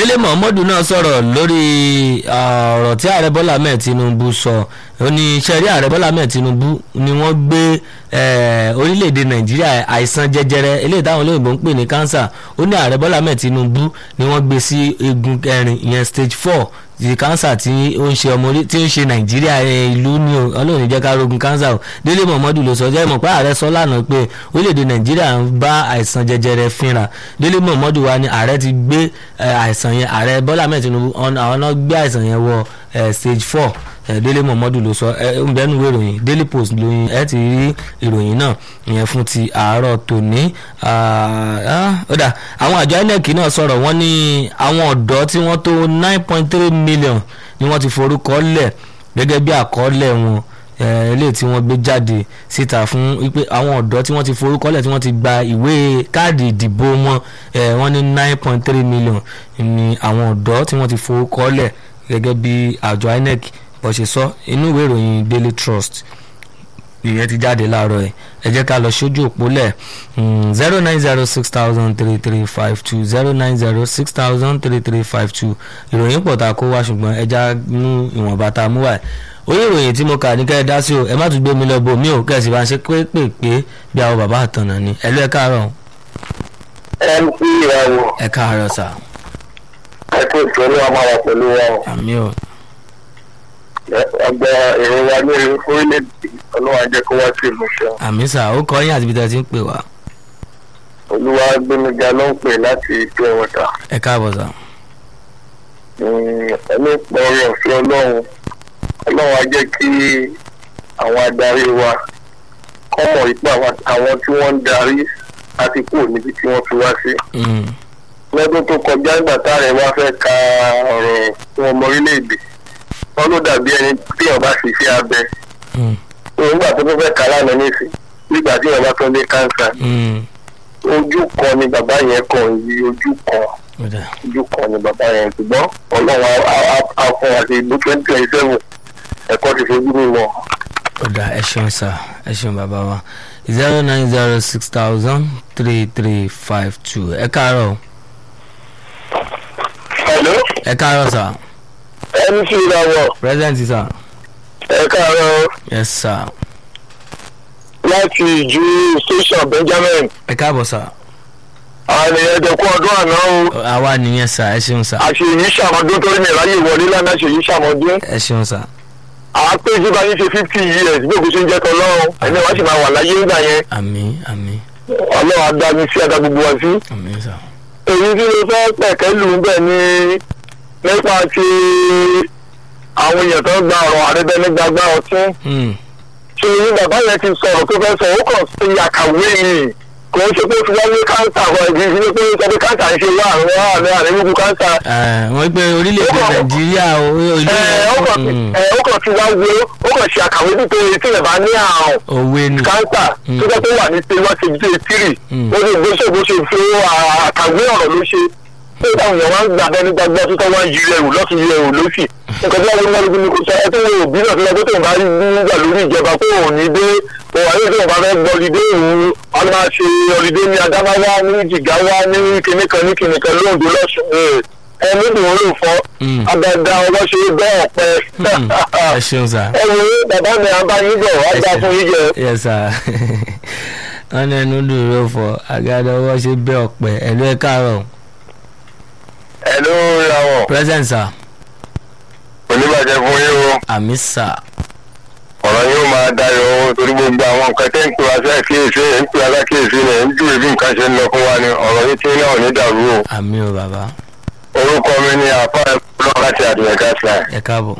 délé muhammadu náà sọ̀rọ̀ lórí ọ̀rọ̀ tí ààrẹ bọ́lá ahmed tinubu sọ ó ní sẹ́rí ààrẹ bọ́lá ahmed tinubu ni wọ́n gbé orílẹ̀-èdè nàìjíríà àìsàn jẹjẹrẹ eléyìí táwọn olóyìnbó ń pè ní cancer ó ní ààrẹ bọ́lá ahmed tinubu ni wọ́n gbé sí egun kẹrin ìyẹn stage four ti cancer tí ó ń ṣe ọmọ orí tí ó ń ṣe nàìjíríà ìlú ní ọlọ́run jẹ́ ká rogun cancer o délé muhammadu ló sọ jẹ́ mọ̀ pé ààrẹ sọ lánàá pé orílẹ̀-èdè nàìjíríà ń bá àìsàn jẹjẹrẹ fínra délé muhammadu wa ni ààrẹ ti gbé àìsàn yẹn ààrẹ bọ́lá ahmed tinubu àwọn náà gbé àìsàn yẹn wọ stage four délé muhammadu ló sọ ẹ ń bẹnu ìwé ìròyìn daily post lóyìn ẹ ti rí ìròyìn náà ìyẹn fún ti àárọ̀ tòní ọ̀dà àwọn àjọ inec náà sọ̀rọ̀ wọ́n ní àwọn ọ̀dọ́ tí wọ́n tó nine point three million ni wọ́n ti forúkọ lẹ̀ gẹ́gẹ́ bí àkọọ́lẹ̀ wọn eléyìí tí wọ́n gbé jáde síta fún wípé àwọn ọ̀dọ́ tí wọ́n ti forúkọlẹ̀ tí wọ́n ti gba ìwé káàdì ìdìbò wọn wọ́n ní nine point three million ni àwọn ọ̀dọ́ tí wọ́n ti forúkọlẹ̀ gẹ́gẹ́ bí àjọ inec bó ṣe sọ inú ìwé ìròyìn daily trust ìyẹn ti jáde láàárọ̀ ẹ̀ ẹ jẹ́ ká lọ sójú òpó lẹ̀ zero nine zero six thousand three three five two zero nine zero six thousand three three five two ìròyìn pọ̀ tá a kó wá ṣùgbọ́n ẹ já nú ìwọ̀nba tá a mú wá ẹ̀ orí ìròyìn tí mo kà ní kẹ́ ẹ dá sí o ẹ má tún gbé mi lọ bò mí ò kẹ́sì bá ń ṣe pépèpé bí àwọn bàbá àtànà ni ẹ ló ẹ káàárọ̀. mc ìràwọ̀ ẹ káàárọ̀ sà. ẹ kó ìtọ́lú amára pẹ̀lú wa o. àmì o. ọgbà èrò wa ní orílẹ̀-èdè ọlọ́wà jẹ́ kó wá sí ìmúṣẹ. àmì sà ó kọ́ yín àti ibi tí a ti ń pè wá. olúwa gbẹmíga ló ń pè láti ìpín ẹ̀wọ̀ta. ẹ káàbọ̀ sà. ẹni pọ̀ ọ̀rọ̀ ọ̀fẹ́ ọlọ́run ọlọ́run á jẹ́ kí àwọn adarí wa kọ́ mọ̀ wípé àwọn tí wọ́n ń darí láti kúrò níbi tí wọ́n fi wá sí. lọ́dún tó kọjá nígbà táàrẹ wá fẹ́ ka ọ̀rọ̀ fún ọmọ orílẹ̀-èdè wọ́n ló dàbí ẹni tí ọba sì fi abẹ. nígbà tó tó fẹ́ ka lánàá nísìn nígbà tí ọba tó ní káńsà. ojú kan ni bàbá yẹn kàn yí ojú kan ojú kan ni bàbá yẹn ṣùgbọ́n ọlọ́run á fún wa sí ibú twenty twenty seven ẹ̀kọ́ ti fojú mi wọ̀. ọ̀dà ẹ ṣeun sá ẹ ṣeun bàbá wa zero nine zero six thousand three three five two ẹ káàárọ̀. hello. ẹ káàárọ̀ sá. mc ìràwọ̀. present sá. ẹ káàárọ̀. yes sá. láti ìjú station benjamin. ẹ káàbọ̀ sá. àwọn ènìyàn jẹ kó ọdún àná o. àwa nìyẹn sá ẹ ṣeun sá. àṣeyí ṣàmọdún torí mi ráyè wọlé lánàá ṣèyí ṣàmọdún. ẹ ṣeun sá. àwọn péjú bá yín ṣe fifty years bí òkú ṣe ń jẹ́ tọ́lọ́run ẹni wá sì máa wà láyé ńgbà yẹn. àmì àmì ọlọ́run á dá mi sí adá gbogbo wa sí. àmì sá. èyí tí mo fẹ́ pẹ̀kẹ́ lù ú bẹ̀ ni nípa ti àwọn èèyàn tó gba ọ̀rọ̀ àrẹ́bẹ́ni gbàgbá ọtún. ṣé ní bàbá yẹn ti sọ̀rọ̀ tó fẹ́ sọ ó kàn sí àkàwé yìí kò ń ṣe pé fi wáyé káńsà kan ìdí ìdílé pé sọ pé káńsà ń ṣe wá àwọn àmì àríwú káńsà. wọ́n gbé orílẹ̀-èdè nàìjíríà ilé ó kàn ti wá wo ó kàn ṣe àkàwé nítorí tí ẹ̀ bá ní àrùn òwe ni káńsà tó jẹ́ pé wà ní pé wọ́n ti gbé tírì ó sì gbé ṣògbó ṣe fi àkàwé ọ̀rọ̀ ló ṣe pé táwọn èèyàn wá ń gbà bẹ́ẹ̀ nígbà gbọ́ tó wá ń yí ẹrù lọ́tún yí ẹrù lọ́sì nǹkan tí wọ́n wọ́n ní kò sọ ẹ tó wọ òbí náà tó lọ pé tóun bá rí nígbà lórí ìjọba pé òun ní dé òun àyè tóun bá fẹ́ gbọ́ ọlídé òun wọn máa ṣe ọlídé ní adámáwá ní jìgáwá ní kìnìkan ní kìnìkan lóòdó lọ́sùn ẹ níbi wọn ló fọ abẹ́dá ọwọ́ ṣe bẹ́ ọ̀pẹ ẹ ṣeun sá. ẹ wo bàbá mi àbáyé bọ̀ wá dá fún yín jẹ. yes sir wọn ní ẹnu dùn ló fọ àgàdo ọwọ́ ṣe bẹ́ ọ̀pẹ ẹ̀lú ẹ̀ káàárọ̀ ẹ ló ń ra wọn. present sir oníbàjẹ́ fún yín o àmì sir ọ̀rọ̀ yóò máa dayọ̀ o torí gbogbo àwọn nǹkan tẹ́ ń pè wá sí àkíyèsí ẹ̀ ń pè wá lákíyèsí rẹ̀ ń júwe bí nǹkan ṣe ń lọ fún wa ni ọ̀rọ̀ yìí tí náà ò ní dàrú o. àmì o bàbá orúkọ mi ni àpá ẹ̀kọ́ láti àdìyẹ gáàsì ẹ káàbọ̀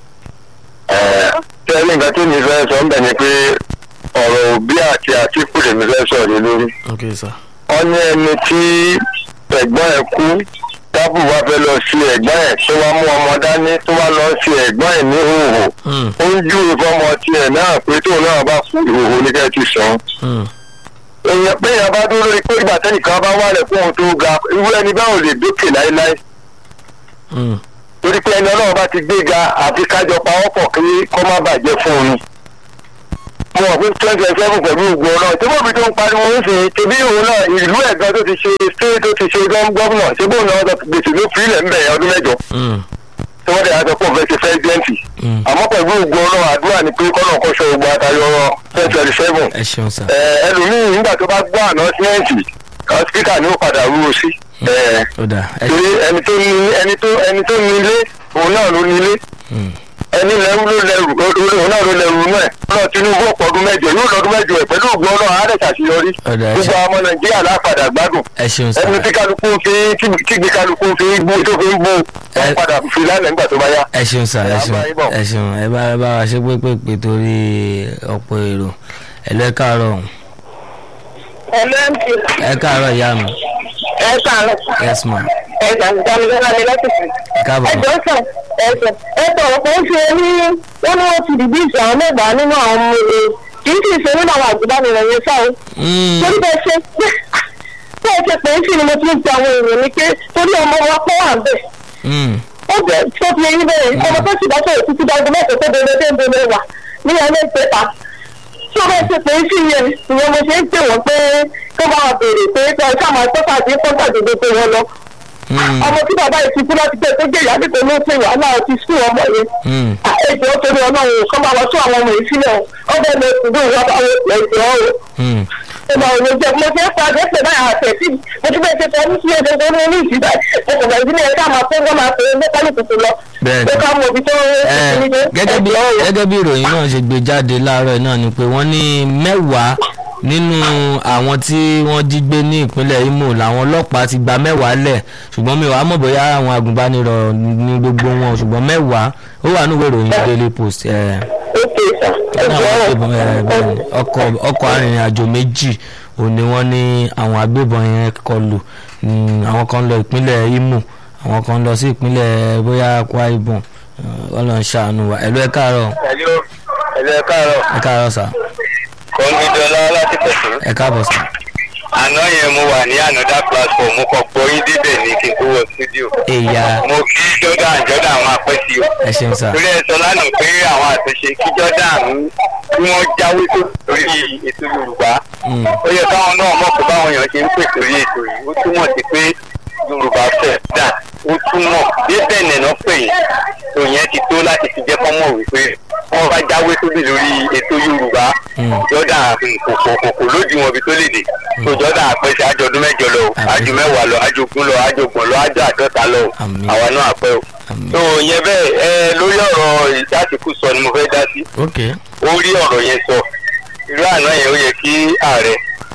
tí ẹni nǹkan tí mi fẹ́ sọ ń bẹ̀ ni pé ọ̀rọ̀ òbí àti àtìkù lèmi fẹ́ sọ̀rọ̀ lé lórí. ok sir wọ́n ní ẹni tí ẹ̀gbọ́n ẹ̀ kú tábù wá fẹ́ lọ sí ẹ̀gbọ́n ẹ̀ tó wá mú ọmọ dání tó wá lọ sí ẹ̀gbọ́n ẹ̀ ní hòhò ó ń júwe fọmọ tiẹ̀ náà pé tóun náà bá fún ìhòhò ní kẹ́ ti sàn. èèyàn pé èèyàn bá dúró lórí pé ìgbà tẹ́nìkan bá wálẹ̀ fún ohun tó ga irú ẹni báwo lè dókè láéláé torí pé ẹni ọlọ́run bá ti gbéga àfi kájọ pawọ́pọ̀ kí kọ́ má bàjẹ́ fún un mo wà fún twenty twenty seven pẹ̀lú ògbó náà tí bóbi tó ń pariwo ń sìn tẹbí òun náà ìlú ẹ̀gbọ́n tó ti ṣe state tó ti ṣe gọ́ọ̀nà ṣé bóun náà gbèsè ló fi ilẹ̀ ń bẹ̀rẹ̀ ọdún mẹ́jọ Mm, tí wọ́n dẹ̀ á sọ pé òun fẹ́ ṣe fẹ́sidẹ́ǹtì mm. àmọ́ pẹ̀lú ògbó náà àdúrà ni pé kọ́nà kọ́ṣọ́ ogun àtàyọ twenty twenty seven ẹ ṣeun sà. ẹlòmíì nígbà tó bá gbọ́ ànọ́símẹ́ǹtì spíkà ni ó padà rúro sí ẹ, ó dà ẹ torí ẹni tó ní ẹni tó ẹni tó ní ilé òun náà ló ní ilé Mm, ẹni lẹ́rú ló lẹ́rù òun náà ló lẹ́rù náà ọlọ́ tinubu ọ̀pọ̀ ọdún mẹ́jọ yóò lọ́dún mẹ́jọ ẹ̀ pẹ̀lú ògùn ọlọ́run á rẹ̀ ṣàṣeyọrí Ọ̀dà, ẹ gbogbo ṣe- ọmọ nàìjíríà lápadà gbádùn ẹ ṣeun sà. ẹni tí kálukú fi kígbe kálukú fi gbó tó fi ń bó Ẹ- wọn padà fi lánàá nígbà tó bá yá. ẹ ṣeun sà ẹ Ẹ ṣeun bá yín bọ̀. ẹ ṣeun ẹ bá ẹ bá wa ṣe pépèpè torí ọ̀pọ̀ èrò ẹ lọ ẹ káàárọ̀ ẹlẹ́ǹtì ẹ káàárọ̀ ìyá mi ẹ kàánù yes ma ẹ gbàgbọ́n ní lẹ́tìsì. ẹ káàbọ̀ ẹ ma jọ sàn ẹ sàn ẹ tọrọ kò ń ṣe ní wọn ní wọn ti dìbí ìṣe àwọn mẹ́wàá nínú àwọn ọmọ ẹ kì í sì ṣe nínú àwọn àgùnbánirọ̀ yẹn sáà Mm, torí bẹ́ẹ̀ ṣe bẹ́ẹ̀ ṣe pé ń sì ni mo ti ń pe àwọn èèyàn ní pé torí ọmọ wa pọ́ wà bẹ́ẹ̀ mm, ó jẹ́ tó fi eyín bẹ́ẹ̀ ọmọ tó sì bá sọ̀rọ̀ títí dájú mẹ́sàn tó bẹ̀rẹ̀ tó ń bẹ̀rẹ̀ wà ní ẹlẹ́ ìpẹ́ta tí ó bẹ́ẹ̀ ṣe pé ń sì yẹn ìyẹn mo ṣe ń pè wọ́n pé kó bá wa béèrè pé kí ọ sáà máa tọ́ka sí kọ́ńtà gbogbo pé wọ́n lọ mm, ọmọ tí bàbá yìí ti kú láti pẹ́ tó jẹ́ ìyá nípa ló ṣe wàhálà ti sùn ọmọ yẹn mm. ètò torí ọlọ́run kọ́ bá wọ́n tún àwọn ọmọ yìí sílẹ̀ o ọbẹ̀ lọ sùdú ìwà bá wọ́n ẹ̀jẹ̀ ọ́ Mm. o ọmọ òun jẹ mo ṣe ń pa àgbẹ̀sẹ̀ náà àtẹ̀sí mo ti bẹ́ẹ̀ ṣe fẹ́ ní sí ẹ̀jẹ̀ tó ní ní ìsìlẹ̀ mo kò bẹ̀rẹ̀ sí ní ẹ̀ka máa fẹ́ wọ́n máa fẹ́ ní kálukú lọ Bẹ́ẹ̀ni. ó ká mọ ibi tó Ẹ, gẹ́gẹ́ bí gẹ́gẹ́ bí ìròyìn náà ṣe gbé jáde láàárọ̀ yìí náà ni pé wọ́n ní mẹ́wàá nínú àwọn tí wọ́n jí gbé ní ìpínlẹ̀ Imo làwọn ọlọ́pàá ti gba mẹ́wàá lẹ̀ ṣùgbọ́n mi wàá mọ̀ bóyá àwọn agùnbánirọ̀ ní gbogbo wọn ṣùgbọ́n mẹ́wàá ó wà nínú ìròyìn Daily Post ẹ̀ ókè sà àwọn ẹ̀jẹ̀ agbébọn ẹ̀, bẹ́ẹ̀ni, ọkọ̀ ọkọ̀ arìnrìn-àjò méjì òun ni wọ́n ní àwọn agbébọn yẹn kọlù Mm, àwọn kan lọ ìpínlẹ̀ Imo àwọn kan lọ sí ìpínlẹ̀ bóyá Akwa Ibom Ọlọ́run ṣàánú wa ẹ̀lú ẹ̀ káàárọ̀ ẹ̀lú ẹ̀lú ẹ̀ káàárọ̀ ẹ káàárọ̀ sà kọ́ńgídọ́lá láti pẹ̀sẹ̀. ẹ káàbọ̀ sà àná yẹn mo wà ní another platform mo kàn gbọ́ yín débẹ̀ ní kí n tó wọ studio. èyà mo kí jordan jordan àwọn apẹ́sí o. ẹ ṣeun sà torí ẹ sọ lánàá pé àwọn àtúnṣe kí jordan kí wọ́n jáwé tó lórí ètò yorùbá. Mm, ó yẹ káwọn náà mọ̀ pé báwọn èèyàn ṣe ń pè sórí ètò yìí ó túmọ̀ sí pé yorùbá fẹ̀ dà ó túmọ̀ bí bẹ́ẹ̀ náà pè yín tó yẹn ti tó láti fi jẹ́ kọ́ mọ̀ wípé wọ́n bá jáwé tóbi lórí ètò yorùbá Mm. jordan kòkòkò lójú wọn bí tó lè dé tó jordan àpẹẹsẹ àjọdún mẹ́jọ lọ o, Àmín. àjò mẹ́wàá lọ àjò ogún lọ àjò ọgbọ̀n lọ àjò àádọ́ta lọ o. Àmín. àwa náà àpẹ o àmín. tó yẹn bẹ́ẹ̀ ẹ lórí ọ̀rọ̀ ìdásíkú sọ ni mo fẹ́ dá sí ok ó rí ọ̀rọ̀ yẹn sọ irú àná yẹn ó yẹ kí ààrẹ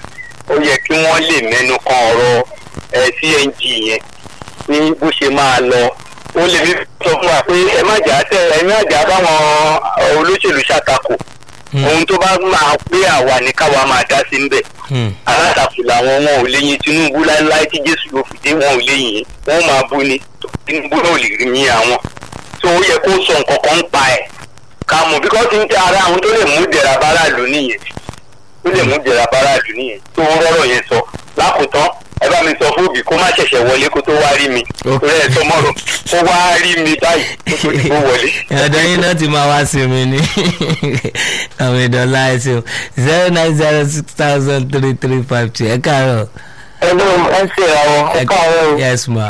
ó yẹ kí wọ́n lè mẹ́nu kan ọ̀rọ̀ ẹ̀ cng yẹn ní bó ṣe máa lọ ó lè fi sọ fún wa pé ẹ má jà á tẹ ẹ má jà á báwọn olóṣèlú ṣàtakò Mm, ohun tó bá máa pé àwa ní káwa máa dá sí ń bẹ̀ mm, alátakò làwọn wọn ò léyìn tinubu láéláé tí jésù ló fìdí wọn ò léyìn wọn máa bú ni tinubu náà ò lè rí yín àwọn tó ó yẹ kó sọ nǹkan kan ń pa ẹ̀ ká mọ̀ bí kò ti ń tẹ ara àwọn tó lè mú dẹ̀ra báráàlú nìyẹn tó lè mú dẹ̀ra báráàlú nìyẹn tó rọ́rọ̀ yẹn sọ lákòótán ẹ bá mi sọ fún òbí kó má ṣẹ̀ṣẹ̀ wọlé kó tó wá rí mi Ok. torí ẹ̀ sọmọ́rọ̀ kó wá rí mi báyìí kó tó ti kó wọlé. ọ̀dọ̀ yín náà ti máa wá sí mi ní àwọn ìdọ̀lá ẹ̀sìn zero nine zero six thousand three three five two ẹ káàárọ̀ ẹ̀lú ẹ̀ ṣe àwọn ẹ ẹ̀ka ọ̀rọ̀ yes ma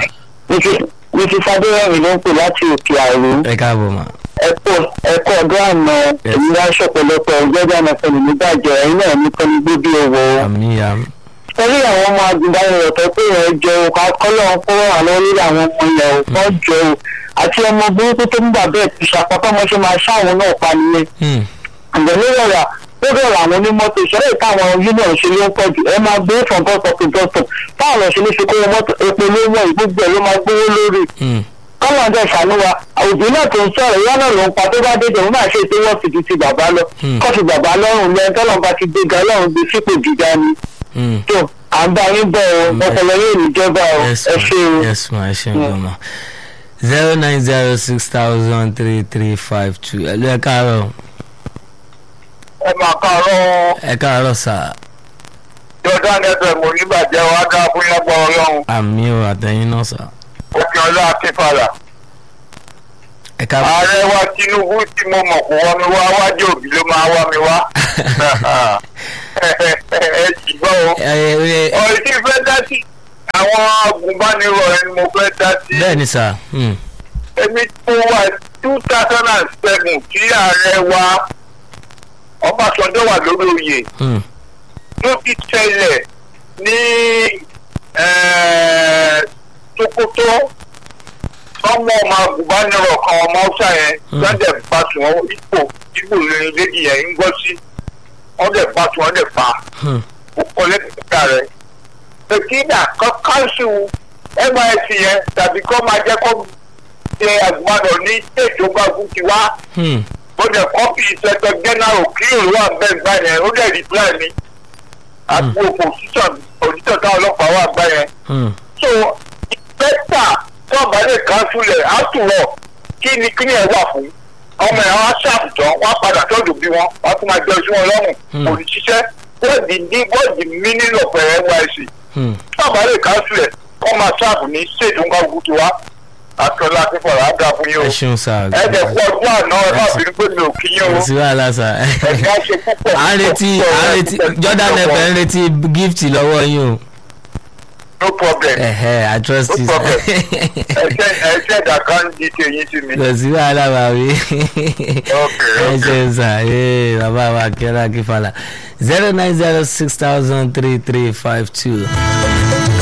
mrs adéyẹmí ló ń pè láti òkè àìrú ẹ káàbọ̀ ma ẹ̀kọ́ ẹ̀kọ́ ọdún àná èyí wá ṣọ̀pọ̀lọpọ̀ ọ̀gbẹ́dẹ́ ànàfẹ́ni nígbàjẹ́ ẹ̀yin náà ní pẹ́ẹ́ni gbóbi owó. àmì ya torí àwọn ọmọ agùnbánirọ̀ tó pé ẹ̀ jẹ́ o ká kọ́lọ́ ń kó àwọn lórí àwọn ọmọ ilẹ̀ o wọ́n jẹ́ o àti ọmọ burúkú tó ń gbà bẹ́ẹ̀ ti ṣàpapọ̀ mọ́ ṣe máa ṣáwọn náà pa nìyẹn. Hmm, àgbẹ̀ ló rọra ó bẹ̀rẹ̀ àwọn onímọ́tò ìṣẹ́lẹ̀ ìtàwọn union ṣe ló ń pọ̀ jù ẹ máa gbé from bus stop to bus stop táwọn lọ ṣe ní fi kó mọ́tò epo ló wọ̀ gbogbo ẹ̀ ló máa gbówó lórí hmm, kọ́lọ̀ ọjọ́ ìṣàánú wa òbí náà tó ń sọ̀rọ̀ ìyá náà ló ń pa tó bá dé jẹun máa ṣe tó wọ́n fi ju ti bàbá lọ Hmm. kọ́ fi bàbá lọ́rùn lẹ́yìn tọ́lọ́ bá ti gbéga lọ́rùn gbé sípò gíga ni hmm. tó à ń bá yín bọ̀ ọ́ Mm. ọpọlọ yóò ní jọba ọ́ yes ẹ ma ṣe o. yes ma ẹ ṣe ń gbọ́ ma zero nine zero six thousand three three five two ẹ ló ẹ káàárọ̀ ẹ máa kàárọ̀ ẹ káàárọ̀ sà jordan fm oníbàjẹ́ wa dá fún yẹn gbọ́ ọlọ́run àmì ò àtẹ̀yìn náà sà òkè ọlá akínfàlà. ẹ káàbọ̀ ààrẹ wa tinubu tí mo mọ̀ kó wá mi wá wájú òbí ló máa wá mi wá ẹ jì gbọ́ o ẹ ẹ ọ̀rẹ́ tí fẹ́ dá sí àwọn agùnbánirọ̀ ẹni mo fẹ́ dá sí bẹ́ẹ̀ ni sà hmm, èmi tó wà two thousand and seven tí ààrẹ wa Ọbásanjọ́ wà lórí oyè hmm, ló ti tẹ̀lẹ̀ ní eh, Sokoto ọmọ ọmọ agùnbánirọ̀ kan ọmọ ọ̀sà yẹn Mm. lọ́dẹ̀ bá tún wọn ipò ipò lórí lédi yẹn ń gbọ́ sí wọ́n dẹ̀ bá tún wọn dẹ̀ pa hmm, kọ́lẹ́tà rẹ̀ pẹ̀kínà kọ́ káńsù nysc yẹn tàbí kọ́ máa jẹ́ kó ṣe àgùnbánirọ̀ ní ìjọba gúúsù wá hmm, ó dẹ̀ kọ́pì ìṣẹ̀tọ̀ gẹ́nàrò kí òru àgbẹ̀ gbà yẹn ó dẹ̀ rìpláì mi àti òpòsíṣàn òṣìṣẹ́ táwọn ọlọ́pàá wà gbà yẹn. hmm, so ìpẹ́tà tó ọ̀bá lè kánṣu lẹ̀ á tù wọ̀ kí ni kí ni ẹ̀ wà fún ọmọ ẹ̀ wá ṣàbùtàn wá padà tọ́jú bí wọn wá tún máa jẹ́ oṣù wọn lọ́rùn Hmm. kò ní ṣiṣẹ́ wọ́n di ní wọ́n di meaning of nysc hmm. tó ọ̀bá lè kánṣu lẹ̀ kọ́ máa ṣàbù ní ṣètò nǹkan gúúsù wa àtọ́lá fífọ̀rọ̀ á dà fún yín o ẹ ṣeun sà ẹ dẹ̀ kú ọdún àná ẹ má bínú pé mi ò kí yín o kò sí wàhálà sà ẹ̀ka ṣe púpọ̀ à ń retí à ń retí Jordan FM ń retí gift lọ́wọ́ yín o no problem ẹ̀hẹ́ I trust No you problem. ẹ̀ṣẹ̀ ẹ̀ṣẹ̀ dàkà ń di tèyí sí mi. kò sí wàhálà bàbí Okay, ẹ okay. ṣeun sà ee bàbá wa kẹ́rà kí fàlà zero nine zero six thousand three three five two